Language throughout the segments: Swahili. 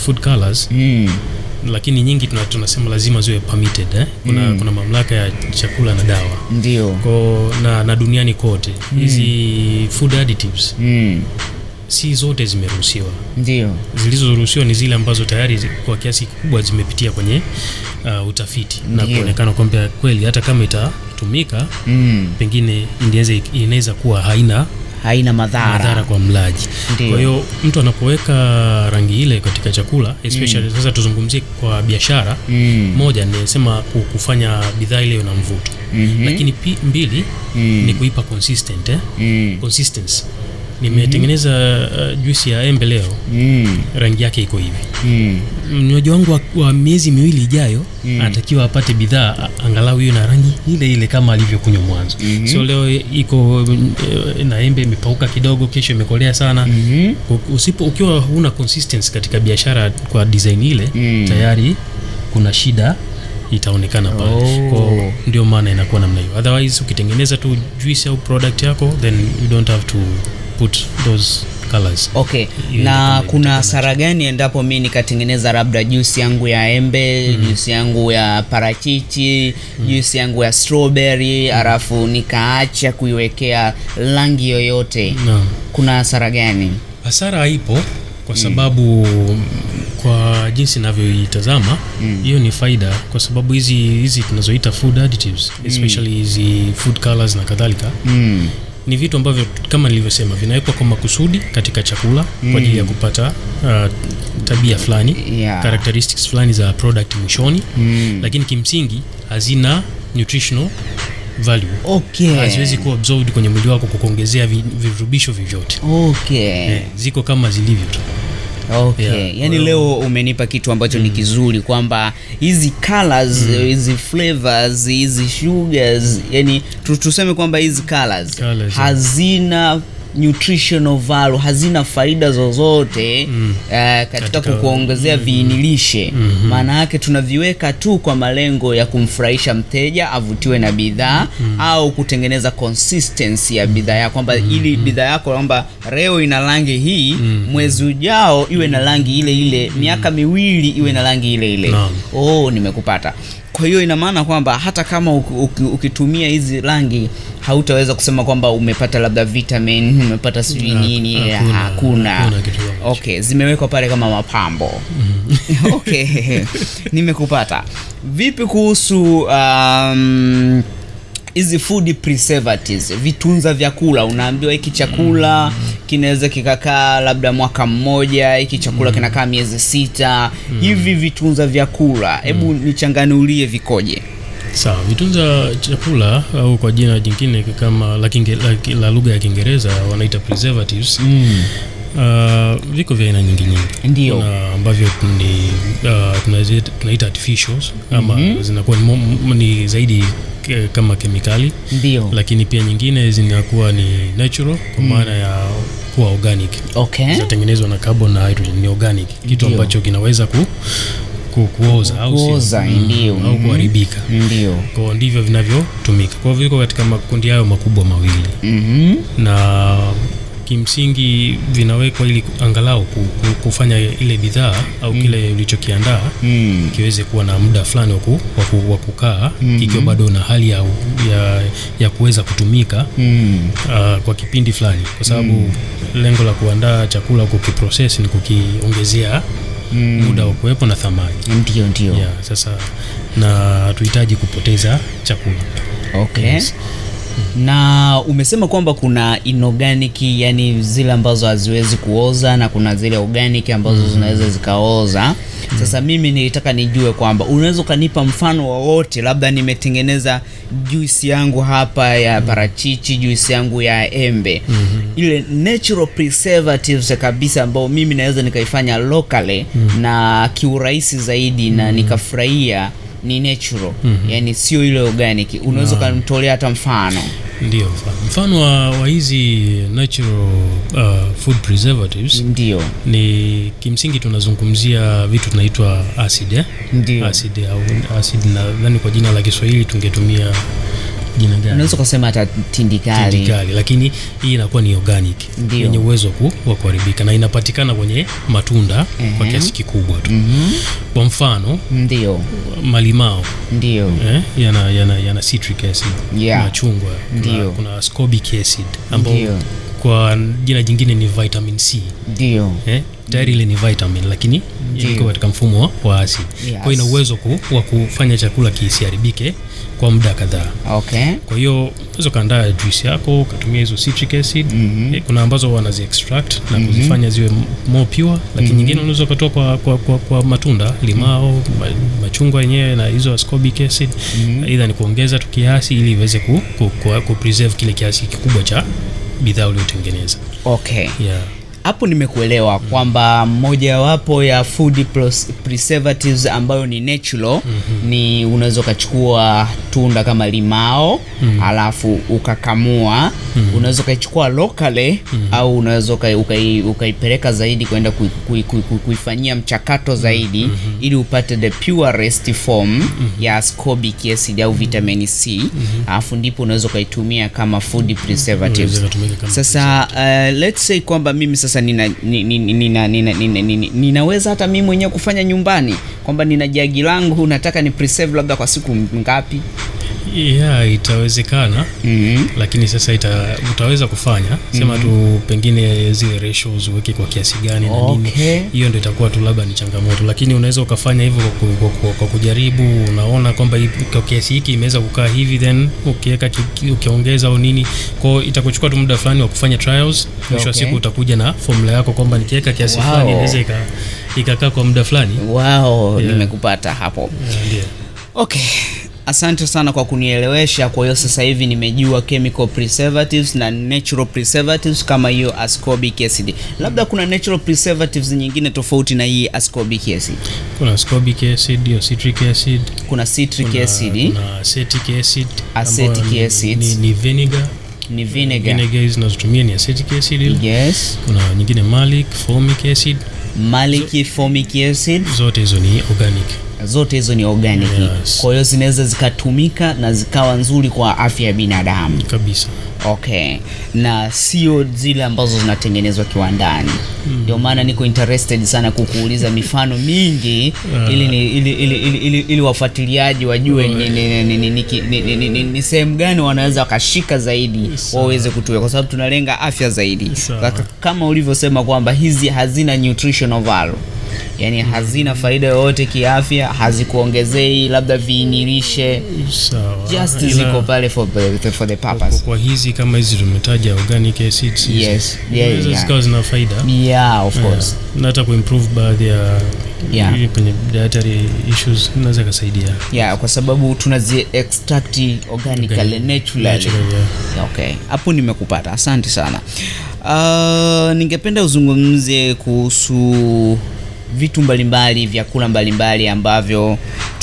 food colors Mm. lakini nyingi tuna, tunasema lazima ziwe permitted eh? kuna, Mm. kuna mamlaka ya chakula na dawa Ndio. ko na, na duniani kote hizi food additives Mm. si zote zimeruhusiwa Ndio. zilizoruhusiwa ni zile ambazo tayari zi- kwa kiasi kikubwa zimepitia kwenye uh, utafiti na Ndiyo. kuonekana kwamba kweli hata kama itatumika Mm. pengine inaweza inaweza kuwa haina Haina madhara. madhara kwa mlaji Ndiyo. kwa hiyo mtu anapoweka rangi ile katika chakula especially sasa tuzungumzie kwa biashara Mm. moja nisema ku- kufanya bidhaa ile na mvuto Mhm. lakini pi, mbili Mm. ni kuipa consistent eh? Mm. consistency nimetengeneza uh, juisi ya embe leo Mm. rangi yake iko hivi Mm. mnywaji wangu wa, wa miezi miwili ijayo Mm. anatakiwa apate bidhaa a- angalau hiyo na rangi ile ile kama alivyokunywa mwanzo Mhm. sio leo iko eh, na embe imepauka kidogo kesho imekolea sana Mhm. U- usipo ukiwa huna consistency katika biashara kwa design ile Mm. tayari kuna shida itaonekana pale Oh. Kwa ndio maana inakuwa namna hiyo otherwise ukitengeneza tu juice au product yako then you don't have to put those colors Okay, Iwe na kama kuna imetengenezwa. hasara gani endapo mi nikatengeneza labda juisi yangu ya embe juisi yangu ya parachichi juisi yangu ya strawberry halafu nikaacha kuiwekea rangi yoyote Naam. kuna hasara gani hasara haipo kwa sababu mm, kwa jinsi inavyoitazama hiyo ni faida kwa sababu hizi hizi tunazoita food additives especially hizi food colors na kadhalika mm. ni vitu ambavyo kama nilivyosema vinawekwa kwa makusudi katika chakula kwa ajili ya kupata uh, tabia fulani Yeah. characteristics fulani za product mwishoni Mm. lakini kimsingi hazina nutritional value Okay. haziwezi kuwa absorbed kwenye mwili wako kukuongezea vi- virutubisho vyovyote Okay. eh, ziko kama zilivyo tu Okay. Yeah. Yaani leo umenipa kitu ambacho ni kizuri kwamba hizi colors, hizi flavors, hizi sugars, yani tu- tuseme kwamba hizi colors, Colours, yeah. hazina nutritional value, hazina faida zozote Mm. eh, katika Katika- kukuongezea viinilishe. Maana yake tunaviweka tu kwa malengo ya kumfurahisha mteja avutiwe na bidhaa au kutengeneza consistency ya bidhaa yako kwamba ili bidhaa yako kwamba leo ina rangi hii mwezi ujao iwe na rangi ile ile miaka miwili iwe na rangi ile ile Naam. oh nimekupata kwa hiyo ina maana kwamba hata kama uki- uki- ukitumia hizi rangi hautaweza kusema kwamba umepata labda vitamin umepata sijui Ha- nini eh, hakuna- hakuna hakuna kitu kama hicho. okay zimewekwa pale kama mapambo okay nimekupata vipi kuhusu um, hizi food preservatives vitunza vyakula unaambiwa hiki chakula kinaweza kikakaa labda mwaka mmoja hiki chakula kinakaa miezi sita hivi vitunza vyakula hebu nichanganulie vikoje sawa vitunza chakula au kwa jina jingine kama la, kinge, la, la lugha ya kiingereza wanaita preservatives uh, viko vya aina nyingi nyingi Ndio. Kuna ambavyo ni uh, tunazi- tunaita artificials ama zinakuwa ni, mo- m- ni zaidi ke, kama kemikali ndio lakini pia nyingine zinakuwa ni natural kwa maana ya kuwa organic okay zinatengenezwa na carbon na hydrogen ni organic kitu Ndio. ambacho kinaweza ku, ku, kuoza au sio? Kuoza, Mm, ndio. au Mhm. kuharibika ndio kwa ndivyo vinavyotumika kwa hivyo viko katika makundi hayo makubwa mawili Mhm. na kimsingi vinawekwa ili angalau ku- ku- kufanya ile bidhaa au kile ulichokiandaa Mm. kiweze kuwa na muda fulani wa ku- wa ku- wa kukaa kikiwa bado na hali ya, ya, ya kuweza kutumika Mm. uh, kwa kipindi fulani kwa sababu lengo la kuandaa chakula kukiprocess ni kukiongezea Mm. muda wa kuwepo na thamani ndio ndio yeah, sasa na hatuhitaji kupoteza chakula okay Yes. na umesema kwamba kuna inorganic yani zile ambazo haziwezi kuoza na kuna zile organic ambazo zinaweza zikaoza sasa mimi nilitaka nijue kwamba unaweza ukanipa mfano wowote labda nimetengeneza juisi yangu hapa ya parachichi juisi yangu ya embe ile natural preservatives kabisa ambao mimi naweza nikaifanya locally na kiurahisi zaidi na nikafurahia ni natural yani sio ile organic unaweza ukanitolea hata mfano ndio mfano, mfano wa, wa hizi natural uh, food preservatives ndio ni kimsingi tunazungumzia vitu tunaitwa acid eh? ndio acid au acid nadhani kwa jina la Kiswahili tungetumia jina gani unaweza ukasema hata tindikali tindikali lakini hii inakuwa ni organic Ndio. yenye uwezo wa ku- wa kuharibika na inapatikana kwenye matunda kwa Ehe. kiasi kikubwa tu Mhm. kwa mfano ndio malimao ndio eh, yana, yana, yana citric acid Yeah. machungwa kuna, Ndio. kuna ascorbic acid ambao Ndio. kwa jina jingine ni vitamin c ndio eh, tayari ile ni vitamin lakini Ndio. iko katika mfumo wa- wa acid Yes. kwa hiyo ina uwezo ku, wa kufanya chakula kisiharibike kwa muda kadhaa okay kwa hiyo unaweza ukaandaa juice yako ukatumia hizo citric acid Mhm. eh, kuna ambazo wanazi extract na kuzifanya ziwe m- more pure lakini nyingine unaweza ukatoa kwa, kwa, kwa, kwa matunda limao ma, machungwa yenyewe na hizo ascorbic acid aidha ni kuongeza tu kiasi ili iweze ku, ku, ku, ku preserve kile kiasi kikubwa cha bidhaa uliotengeneza okay yeah. hapo nimekuelewa kwamba mojawapo ya food pros- preservatives ambayo ni natural ni unaweza ukachukua tunda kama limao alafu ukakamua unaweza ukaichukua locally au unaweza ukai- ukai- ukaipeleka zaidi kwenda kui- kui- kui- kui- kuifanyia mchakato zaidi ili upate the purest form ya ascorbic acid au vitamin c alafu ndipo unaweza ukaitumia kama food preservatives Unaweza kutumika kama sasa uh, let's say kwamba mimi sasa nina, ni- ni- ni- nina, nina, nina, nina, ninaweza hata mimi mwenyewe kufanya nyumbani kwamba nina jagi langu nataka ni preserve labda kwa siku ngapi yeah, itawezekana mm-hmm. lakini sasa ita, utaweza kufanya sema tu pengine zile ratios uweke kwa kiasi gani na nini Okay. hiyo ndo itakuwa tu labda ni changamoto lakini unaweza ukafanya hivyo kwa, ku- kwa, kwa, kwa kujaribu unaona kwamba hii- kwa kiasi hiki imeweza kukaa hivi then ukiweka ki- ki- ukiongeza au nini kwao itakuchukua tu muda fulani wa kufanya trials mwisho wa Okay. siku utakuja na formula yako kwamba nikiweka kiasi Wow. fulani inaweza ika- ikakaa kwa muda fulani wow Yeah. nimekupata hapo Yeah, ndio okay asante sana kwa kunielewesha kwa hiyo sasa hivi nimejua chemical preservatives na natural preservatives kama hiyo ascorbic acid labda kuna natural preservatives nyingine tofauti na hii ascorbic acid kuna ascorbic acid hiyo citric acid kuna citric kuna, acid kuna acetic acid Acetic ambayo ni- acid. ni, ni vinegar ni vinegar vinegar hizi zinazotumia ni acetic acid ile. yes kuna nyingine malic formic acid malic formic acid zote hizo ni organic zote hizo ni organic Yes. kwa hiyo zinaweza zikatumika na zikawa nzuri kwa afya ya binadamu kabisa okay na sio zile ambazo zinatengenezwa kiwandani ndio maana niko interested sana kukuuliza mifano mingi ili, ni, ili, ili, ili, ili, ili wafuatiliaji wajue ni, ni, ni, ni, ni, ki- ni, ni, ni, ni, ni sehemu gani wanaweza wakashika zaidi waweze kutumia kwa sababu tunalenga afya zaidi Sawa. Kaka- kama ulivyosema kwamba hizi hazina nutritional value yaani hazina faida yoyote kiafya hazikuongezei labda viinilishe sawa just Ila ziko pale for, the- for the kwa, purpose kwa hizi kama hizi tumetaja organic acids hizi, Yes. Yeah, zinaweza yeah. zikawa zina faida yeah of course na hata kuimprove baadhi ya Yeah. hii kwenye dietary issues inaweza ikasaidia yeah kwa sababu tunazi extract organically Organic. naturally Natural, yeah. okay hapo nimekupata asante sana uh, ningependa uzungumzie kuhusu vitu mbalimbali vyakula mbalimbali ambavyo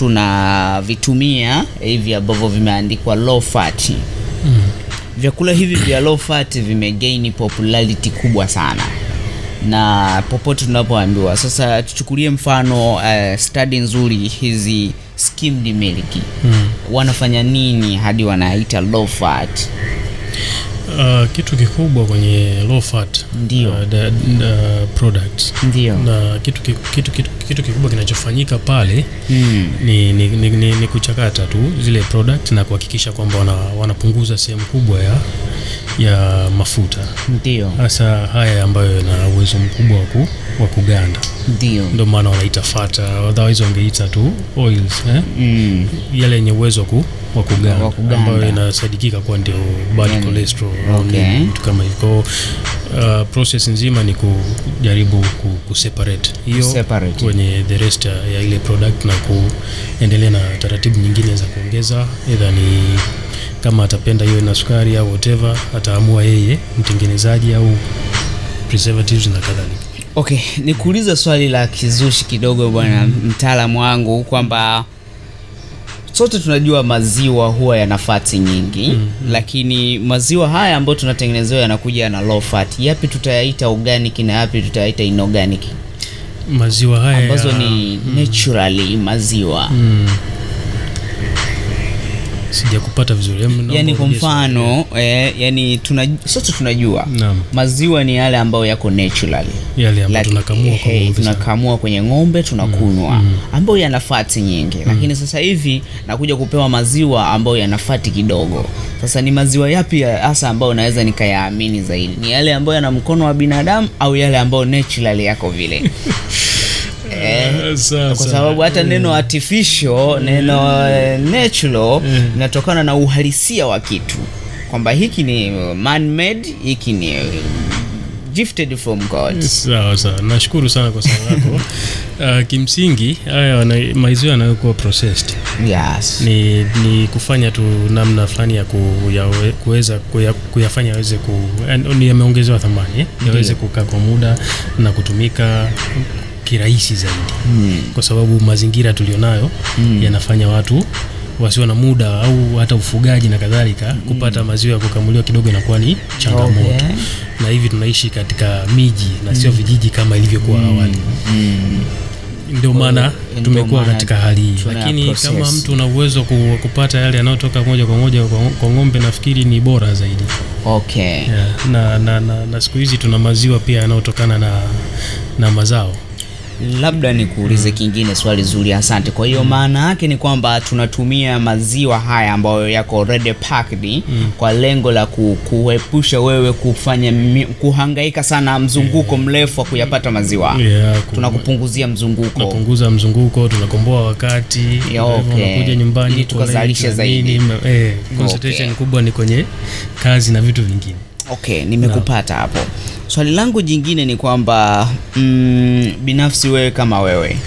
tunavitumia hivi ambavyo vimeandikwa low fat Mm. vyakula hivi vya low fat vimegain popularity kubwa sana na popote tunapoambiwa sasa tuchukulie mfano uh, study nzuri hizi skimmed milk Mm. wanafanya nini hadi wanaita low fat Uh, kitu kikubwa kwenye low fat Ndio. uh, da, da, products ndio na kitu, ki- kitu, kitu, kitu kikubwa kinachofanyika pale mm. ni, ni, ni, ni, ni kuchakata tu zile product na kuhakikisha kwamba wana, wanapunguza sehemu kubwa ya, ya mafuta ndio hasa haya ambayo yana uwezo mkubwa wa ku- wa kuganda ndio ndio maana wanaita fata otherwise wangeita tu oils eh? mm. yale yenye uwezo wa ku- wa kuganda, Wa kuganda. ambayo inasadikika kuwa ndio bad Yani, cholesterol au okay. nini, vitu kama hivyo uh, process nzima ni kujaribu ku, kuseparate hiyo Kuseparate. kwenye the rest ya, ya ile product na kuendelea na taratibu nyingine za kuongeza either ni kama atapenda hiyo na sukari au whatever ataamua yeye mtengenezaji au preservatives na kadhalika okay nikuulize swali la kizushi kidogo bwana mtaalamu wangu kwamba sote tunajua maziwa huwa yana fati nyingi mm, lakini maziwa haya ambayo tunatengenezewa yanakuja na low fat yapi tutayaita organic na yapi tutayaita inorganic maziwa haya ambazo ya- ni naturally maziwa mm. sijakupata vizuri Em, naomba yani kwa urudie swali. mfano eh, yani tuna, sote tunajua Naam. maziwa ni yale ambayo yako naturally yale ambayo Laki- tunakamua kwa eh, ng'ombe sana. tunakamua kwenye ng'ombe tunakunywa ambayo yana fati nyingi lakini sasa hivi nakuja kupewa maziwa ambayo yana fati kidogo sasa ni maziwa yapi ya- hasa ambayo naweza nikayaamini zaidi ni yale ambayo yana mkono wa binadamu au yale ambayo naturally yako vile eh, Ah, sawa, kwa sawa. sababu hata neno artificial neno eh, natural linatokana na uhalisia wa kitu kwamba hiki ni man made hiki ni eh, gifted from god sawa sawa nashukuru sana kwa swali lako uh, kimsingi haya wana- maziwa yanayokuwa processed yes ni, ni kufanya tu namna fulani ya kuyawe- kuweza kuya, kuyafanya yaweze ku yani ni yameongezewa thamani eh? yaweze kukaa kwa muda na kutumika kirahisi zaidi Hmm. kwa sababu mazingira tulionayo yanafanya watu wasio na muda au hata ufugaji na kadhalika kupata maziwa ya kukamuliwa kidogo inakuwa ni changamoto Okay. na hivi tunaishi katika miji na sio vijiji kama ilivyokuwa awali Mm. ndio maana ndio tumekuwa maana katika hali hii tuna lakini process. kama mtu una uwezo ku, kupata yale yanayotoka moja kwa moja kwa, kwa ng'ombe nafikiri ni bora zaidi okay yeah. na, na, na, na siku hizi tuna maziwa pia yanayotokana na, na mazao labda nikuulize kingine swali zuri asante kwa hiyo maana yake ni kwamba tunatumia maziwa haya ambayo yako already packed kwa lengo la ku, kuepusha wewe kufanya mi, kuhangaika sana mzunguko mrefu wa kuyapata maziwa yeah, ku- tunakupunguzia mzunguko tunapunguza mzunguko tunakomboa wakati Yeah, hivyo okay. unakuja nyumbani Ili uko tukazalishe late na zaidi. nini, me- eh, concentration Okay. kubwa ni kwenye kazi na vitu vingine okay nimekupata hapo swali langu jingine ni kwamba mm, binafsi wewe kama wewe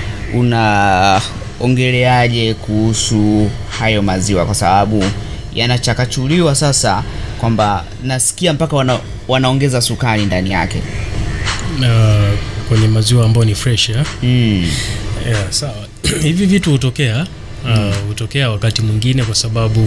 unaongeleaje kuhusu hayo maziwa kwa sababu yanachakachuliwa sasa kwamba nasikia mpaka wana, wanaongeza sukari ndani yake na kwenye maziwa ambayo ni fresh ya? mm. Yeah, sawa hivi vitu hutokea uh, hutokea wakati mwingine kwa sababu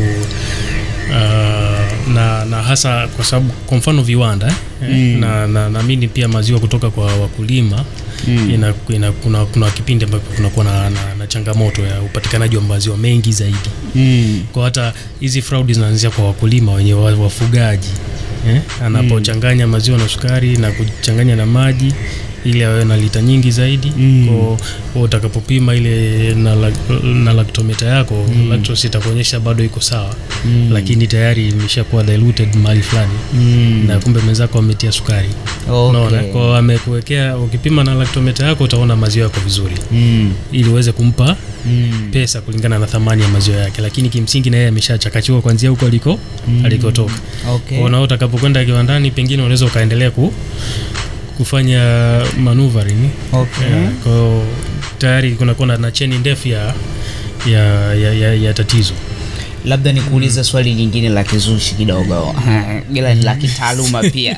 uh, na, na hasa kwa sababu kwa mfano viwanda eh, Mm. na na naamini pia maziwa kutoka kwa wakulima Mm. ina, ina, kuna, kuna kipindi ambapo kunakuwa na, na, na changamoto ya upatikanaji wa maziwa mengi zaidi Mm. kwa hata hizi fraud zinaanzia kwa wakulima wenye wa- wafugaji eh? anapochanganya maziwa na sukari na kuchanganya na maji ili awe na lita nyingi zaidi Mm. kwa kwa utakapopima ile na, lak- na laktometa yako mm. lactose itakuonyesha bado iko sawa Mm. lakini tayari imeshakuwa diluted mahali fulani Mm. na kumbe mwenzako ametia sukari unaona Okay. kwa amekuwekea ukipima na laktometa yako utaona maziwa yako vizuri Mm. ili uweze kumpa Mm. pesa kulingana na thamani ya maziwa yake lakini kimsingi na yeye ameshachakachiwa kuanzia huko aliko Mm. alikotoka Okay. kwa na utakapokwenda kiwandani pengine unaweza ukaendelea ku, kufanya maneuvering Okay. yeah, kwa tayari kunakuwa na- na cheni ndefu ya, ya, ya, ya, ya tatizo labda nikuulize swali jingine la kizushi kidogo ila ni la kitaaluma pia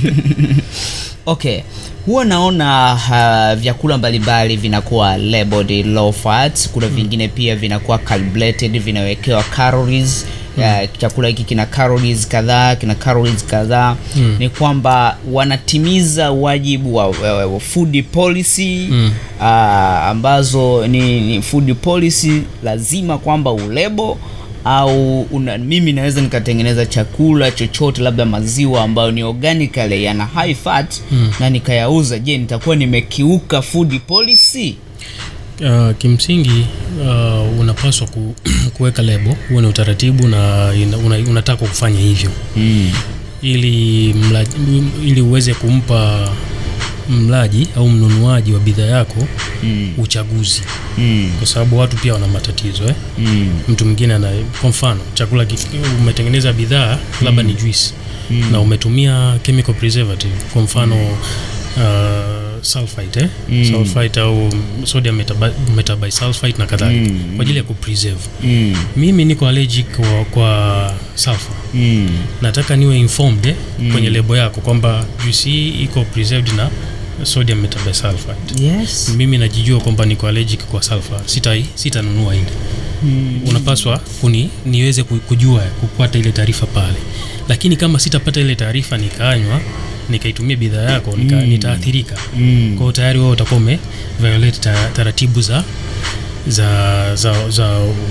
okay huwa naona uh, vyakula mbalimbali vinakuwa labeled low fat kuna vingine pia vinakuwa calculated vinawekewa calories Ya, chakula hiki kina calories kadhaa kina calories kadhaa Mm. ni kwamba wanatimiza wajibu wa, wa, wa food policy Mm. ah, ambazo ni, ni food policy lazima kwamba ulebo au una, mimi naweza nikatengeneza chakula chochote labda maziwa ambayo ni organically yana high fat Mm. na nikayauza je nitakuwa nimekiuka food policy Uh, kimsingi uh, unapaswa ku, kuweka lebo huwe na utaratibu na ina- una, unataka kufanya hivyo mm. ili mlaji, ili uweze kumpa mlaji au mnunuaji wa bidhaa yako Mm. uchaguzi Mm. kwa sababu watu pia wana matatizo eh? Mm. mtu mwingine ana kwa mfano chakula kif- umetengeneza bidhaa labda ni juice Mm. na umetumia chemical preservative kwa mfano uh, sulfite eh? Mm. sulfite au sodium metaba- metabisulfite na kadhalika Mm. kwa ajili ya kupreserve Mm. mimi niko allergic kwa, kwa sulfur Mm. nataka niwe informed eh, Mm. kwenye lebo yako kwamba juice hii iko preserved na sodium metabisulfite yes mimi najijua kwamba niko allergic kwa sulfur sita sitanunua ile mm. unapaswa kuni niweze ku- kujua kupata ile taarifa pale lakini kama sitapata ile taarifa nikanywa nikaitumia bidhaa yako nika, Mm. nitaathirika Mm. kwao tayari wewe utakuwa ume violate ta, taratibu za za za, za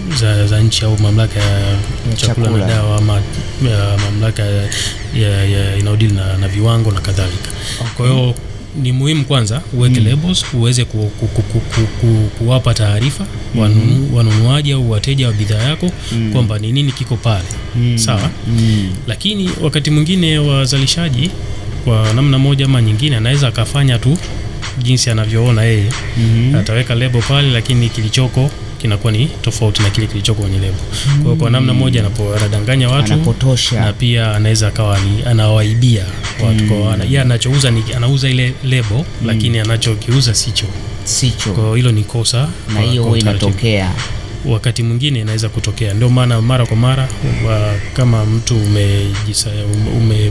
za, za nchi au mamlaka ya chakula, chakula. na dawa ama ya mamlaka ya, ya, ya inayodili na, na viwango na kadhalika kwa hiyo ni muhimu kwanza uweke labels uweze ku, ku, ku, ku, ku, ku, kuwapa taarifa wanunu, wanunuaji au wateja wa bidhaa yako kwamba ni nini kiko pale sawa Mm. lakini wakati mwingine wazalishaji kwa namna moja ama nyingine anaweza akafanya tu jinsi anavyoona yeye Mhm. ataweka lebo pale lakini kilichoko kinakuwa ni tofauti na kile kilichoko kwenye lebo kwa hiyo kwa namna moja anapo- anadanganya watu na Anapotosha. pia anaweza akawa ni anawaibia watu kwa ana, yeye anachouza ni anauza ile lebo lakini anachokiuza sicho kwa Sicho. hiyo hilo ni kosa Na kwa- hiyo kwa huwa utaratibu inatokea. wakati mwingine inaweza kutokea ndio maana mara kwa mara wa, kama mtu umejisa, ume,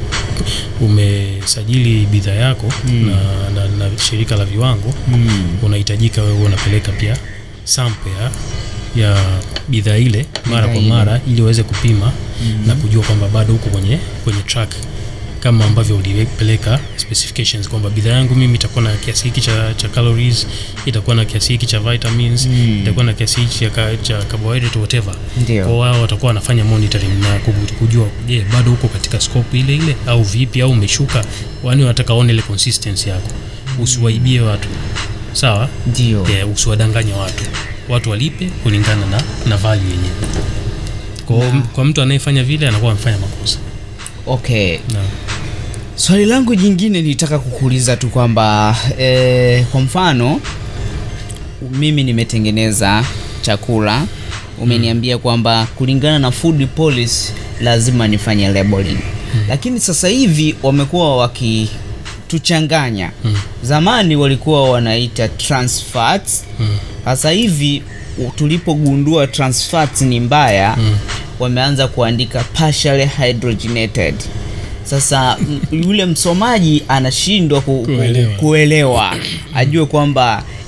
umesajili bidhaa yako Mm. na, na, na shirika la viwango Mm. unahitajika wewe unapeleka pia sample ya, ya bidhaa ile mara kwa ile. mara ili uweze kupima na kujua kwamba bado huko kwenye, kwenye track kama ambavyo ulipeleka specifications kwamba bidhaa yangu mimi itakuwa na kiasi hiki cha, cha calories itakuwa na kiasi hiki cha vitamins Mm. itakuwa na kiasi hiki cha, ka- cha carbohydrate whatever Ndio. kwa wao watakuwa wanafanya monitoring na kubu- kujua je bado huko katika scope ile ile au vipi au umeshuka wani wanataka waone ile consistency yako usiwaibie watu sawa Ndio. yeah, usiwadanganye watu watu walipe kulingana na, na value yenyewe kwa, kwa mtu anayefanya vile anakuwa amefanya makosa Okay. na, Swali langu jingine nilitaka kukuuliza tu kwamba eh, kwa mfano mimi nimetengeneza chakula umeniambia kwamba kulingana na food policy lazima nifanye labeling lakini sasa hivi wamekuwa wakituchanganya zamani walikuwa wanaita trans fats mm, sasa hivi u- tulipogundua trans fats ni mbaya Mm. wameanza kuandika partially hydrogenated sasa m- yule msomaji anashindwa ku, ku, Kuelewa. kuelewa ajue kwamba